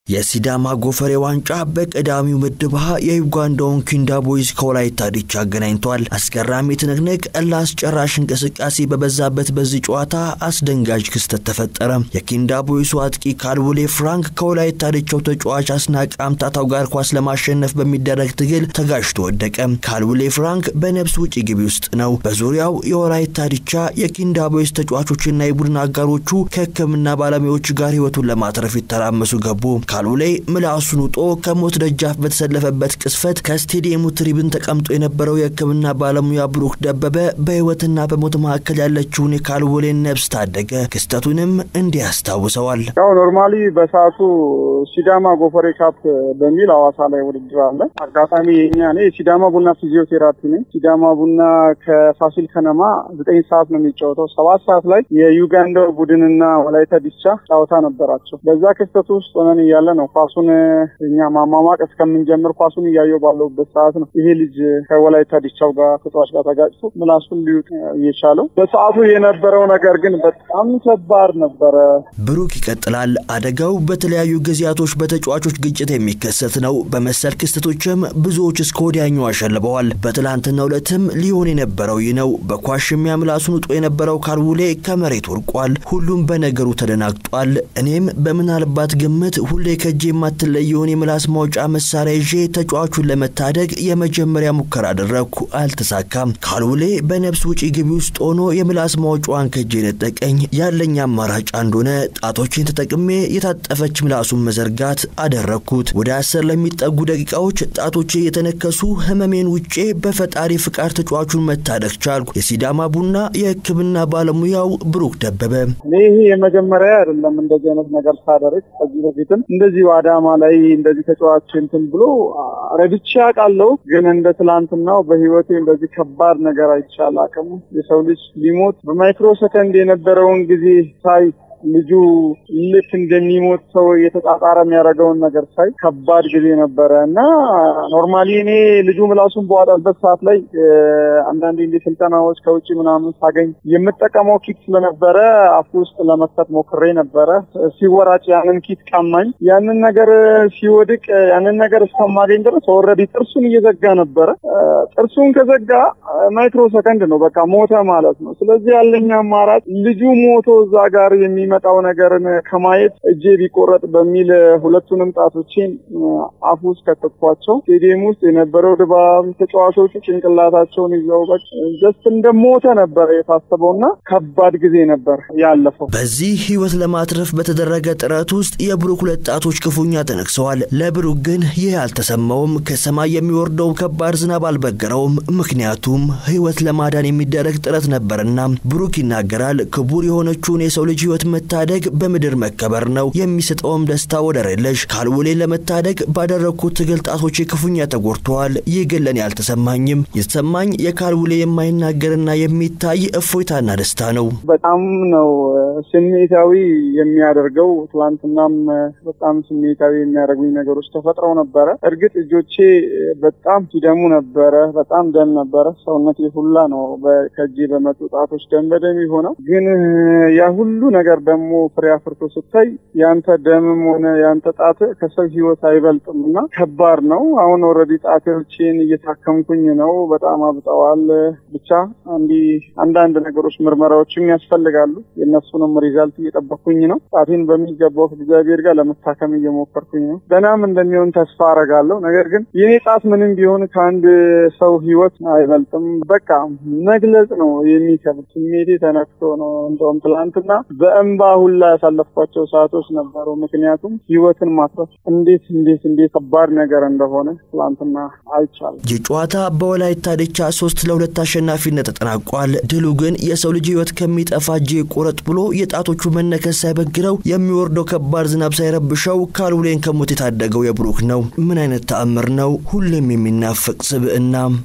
የሲዳማ ጎፈሬ ዋንጫ በቀዳሚው ምድብ ሀ የዩጋንዳውን ኪንዳ ቦይዝ ከወላይታ ዲቻ አገናኝቷል። አስገራሚ ትንቅንቅ፣ ለአስጨራሽ እንቅስቃሴ በበዛበት በዚህ ጨዋታ አስደንጋጭ ክስተት ተፈጠረ። የኪንዳ ቦይሱ አጥቂ ካልቡሌ ፍራንክ ከወላይታ ዲቻው ተጫዋች አስናቅ አምታታው ጋር ኳስ ለማሸነፍ በሚደረግ ትግል ተጋጅቶ ወደቀ። ካልቡሌ ፍራንክ በነብስ ውጪ ግቢ ውስጥ ነው። በዙሪያው የወላይታ ዲቻ የኪንዳ ቦይዝ ተጫዋቾችና የቡድን አጋሮቹ ከሕክምና ባለሙያዎች ጋር ህይወቱን ለማትረፍ ይተራመሱ ገቡ። ካልቡሌ ምላሱን ውጦ ከሞት ደጃፍ በተሰለፈበት ቅስፈት ከስቴዲየሙ ትሪብን ተቀምጦ የነበረው የህክምና ባለሙያ ብሩክ ደበበ በህይወትና በሞት መካከል ያለችውን የካልቡሌን ነብስ ታደገ። ክስተቱንም እንዲህ ያስታውሰዋል። ያው ኖርማሊ በሰዓቱ ሲዳማ ጎፈሬ ካፕ በሚል ሐዋሳ ላይ ውድድር አለ። አጋጣሚ የኛ እኔ ሲዳማ ቡና ፊዚዮቴራፒ ነኝ። ሲዳማ ቡና ከፋሲል ከነማ ዘጠኝ ሰዓት ነው የሚጫወተው። ሰባት ሰዓት ላይ የዩጋንዳው ቡድንና ወላይታ ዲቻ ጨዋታ ነበራቸው። በዛ ክስተቱ ውስጥ ሆነን እያለ ነው ኳሱን እኛ ማማማቅ እስከምንጀምር ኳሱን እያየው ባለሁበት ሰዓት ነው ይሄ ልጅ ከወላይታ ዲቻው ጋር ተጫዋች ጋር ተጋጭቶ ምላሱን ሊውጥ እየቻለው። በሰዓቱ የነበረው ነገር ግን በጣም ከባድ ነበረ። ብሩክ ይቀጥላል። አደጋው በተለያዩ ጊዜያቶች በተጫዋቾች ግጭት የሚከሰት ነው። በመሰል ክስተቶችም ብዙዎች እስከ ወዲያኛው አሸልበዋል። በትላንትናው ዕለትም ሊሆን የነበረው ይህ ነው። በኳስ ሽሚያ ምላሱን ውጦ የነበረው ካልቡሌ ከመሬት ወድቋል። ሁሉም በነገሩ ተደናግጧል። እኔም በምናልባት ግምት ሁሌ ከእጄ የማትለየውን የምላስ ማውጫ መሳሪያ ይዤ ተጫዋቹን ለመታደግ የመጀመሪያ ሙከራ አደረግኩ። አልተሳካም። ካልቡሌ በነብስ ውጪ ግቢ ውስጥ ሆኖ የምላስ ማውጫዋን ከእጄ ነጠቀኝ። ያለኝ አማራጭ አንድ ሆነ። ጣቶችን ተጠቅሜ የታጠፈች ምላሱን መዘርጋት አደረግኩት። ወደ አስር ለሚጠጉ ደቂቃዎች ጣቶቼ የተነከሱ ህመሜን ውጬ በፈጣሪ ፍቃድ ተጫዋቹን መታደግ ቻልኩ። የሲዳማ ቡና የሕክምና ባለሙያው ብሩክ ደበበ እኔ ይሄ የመጀመሪያ አይደለም እንደዚህ አይነት ነገር ሳደርግ ከዚህ በፊትም እንደዚህ አዳማ ላይ እንደዚህ ተጫዋች እንትን ብሎ ረድቼ አውቃለሁ። ግን እንደ ትላንትናው በህይወቴ እንደዚህ ከባድ ነገር አይቻል አቅም የሰው ልጅ ሊሞት በማይክሮ ሰከንድ የነበረውን ጊዜ ሳይ ልጁ ልክ እንደሚሞት ሰው እየተጣጣረ የሚያደርገውን ነገር ሳይ ከባድ ጊዜ ነበረ እና ኖርማሊ እኔ ልጁ ምላሱን በዋጠበት ሰዓት ላይ አንዳንድ እንዲ ስልጠናዎች ከውጭ ምናምን ሳገኝ የምጠቀመው ኪት ስለነበረ አፉ ውስጥ ለመክተት ሞክሬ ነበረ። ሲወራጭ ያንን ኪት ቀማኝ። ያንን ነገር ሲወድቅ ያንን ነገር እስከማገኝ ድረስ ኦልሬዲ ጥርሱን እየዘጋ ነበረ። ጥርሱን ከዘጋ ማይክሮ ሰከንድ ነው በቃ ሞተ ማለት ነው። ስለዚህ ያለኝ አማራጭ ልጁ ሞቶ እዛ ጋር የሚ የሚመጣው ነገርን ከማየት እጄ ቢቆረጥ በሚል ሁለቱንም ጣቶቼን አፉ ውስጥ ከተኳቸው። ስቴዲየም ውስጥ የነበረው ድባብ ተጫዋቾቹ ጭንቅላታቸውን ይዘው ጀስት እንደሞተ ነበረ የታሰበው እና ከባድ ጊዜ ነበር ያለፈው። በዚህ ህይወት ለማትረፍ በተደረገ ጥረት ውስጥ የብሩክ ሁለት ጣቶች ክፉኛ ተነክሰዋል። ለብሩክ ግን ይህ አልተሰማውም። ከሰማይ የሚወርደው ከባድ ዝናብ አልበገረውም። ምክንያቱም ህይወት ለማዳን የሚደረግ ጥረት ነበርና ብሩክ ይናገራል። ክቡር የሆነችውን የሰው ልጅ ህይወት መታደግ በምድር መከበር ነው። የሚሰጠውም ደስታ ወደር የለሽ። ካልቡሌን ለመታደግ ባደረግኩት ትግል ጣቶቼ ክፉኛ ተጎድተዋል። ይህ ግን ለኔ አልተሰማኝም። የተሰማኝ የካልቡሌ የማይናገርና የሚታይ እፎይታና ደስታ ነው። በጣም ነው ስሜታዊ የሚያደርገው። ትላንትናም በጣም ስሜታዊ የሚያደርጉኝ ነገሮች ተፈጥረው ነበረ። እርግጥ እጆቼ በጣም ሲደሙ ነበረ። በጣም ደም ነበረ። ሰውነቴ ሁላ ነው ከእጄ በመጡ ጣቶች ደም በደም የሆነው። ግን ያ ሁሉ ነገር ደግሞ ፍሬ አፍርቶ ስታይ ያንተ ደምም ሆነ ያንተ ጣት ከሰው ህይወት አይበልጥም እና ከባድ ነው። አሁን ኦልሬዲ ጣቶቼን እየታከምኩኝ ነው። በጣም አብጠዋል። ብቻ እንዲህ አንዳንድ ነገሮች ምርመራዎችም ያስፈልጋሉ። የእነሱንም ሪዛልት እየጠበኩኝ ነው። ጣቴን በሚገባው እግዚአብሔር ጋር ለመታከም እየሞከርኩኝ ነው። ደህናም እንደሚሆን ተስፋ አረጋለሁ። ነገር ግን የኔ ጣት ምንም ቢሆን ከአንድ ሰው ህይወት አይበልጥም። በቃ መግለጽ ነው የሚከብድ። ስሜቴ ተነክቶ ነው እንደውም ትላንትና በእንባ ሁላ ያሳለፍኳቸው ሰዓቶች ነበሩ። ምክንያቱም ህይወትን ማትረፍ እንዴት እንዴት እንዴት ከባድ ነገር እንደሆነ ትላንትና አይቻልም። ይህ ጨዋታ በወላይታ ዲቻ ሶስት ለሁለት አሸናፊነት ተጠናቋል። ድሉ ግን የሰው ልጅ ህይወት ከሚጠፋ እጄ ቁረጥ ብሎ የጣቶቹ መነከስ ሳይበግረው የሚወርደው ከባድ ዝናብ ሳይረብሸው ካልቡሌን ከሞት የታደገው የብሩክ ነው። ምን አይነት ተአምር ነው! ሁሌም የሚናፍቅ ስብዕና